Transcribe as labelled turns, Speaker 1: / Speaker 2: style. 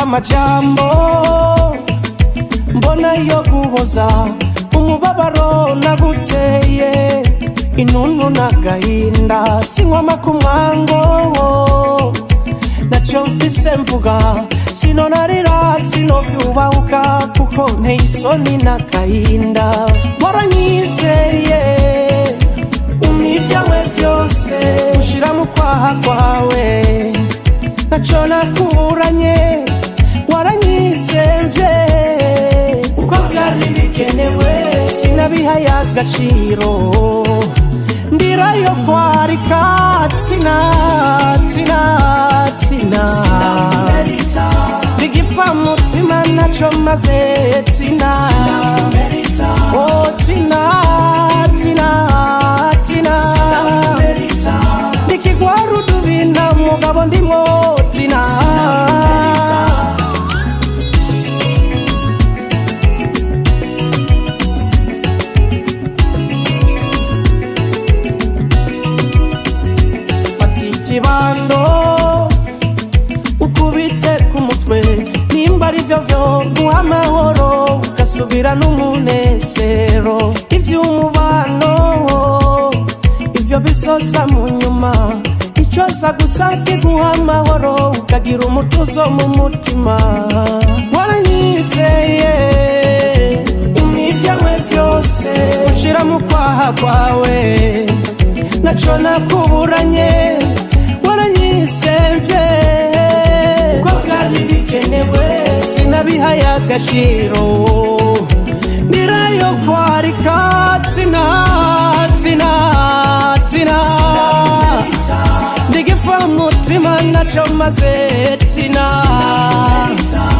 Speaker 1: amajambo mbona yo guhoza umubabaro naguteye inunu n'agahinda sinkwama ku mwango nacyo mvise mvuga sinonarira sinovyubahuka kuko nteye isoni n'agahinda waranyizeye umivyawe vyose ushira mu kwaha kwawe naco nakuranye waranyisemvye uko vyari bikenewe sinabihaye agaciro ndirayo kwarika tina tina tina ndigipfa mutima naco maze tina oh tina tina tina nikigwarudubina mugabo ndimwo tina fata ikibando ukubite ku mutwe nimba ari byo byo guha amahoro ugasubira n'umunezero iby'umubano ibyo bisoza mu nyuma icyoza gusa kiguha amahoro ukagira umutuzo mu mutima waranyizeye imivyawe vyose ushira mu kwaha kwawe naco nakuburanye waranyisemvye ko vyari bikenewe sinabihaye agaciro nirayo kwarika tina tina tina ndigipfa mutima naco maze tina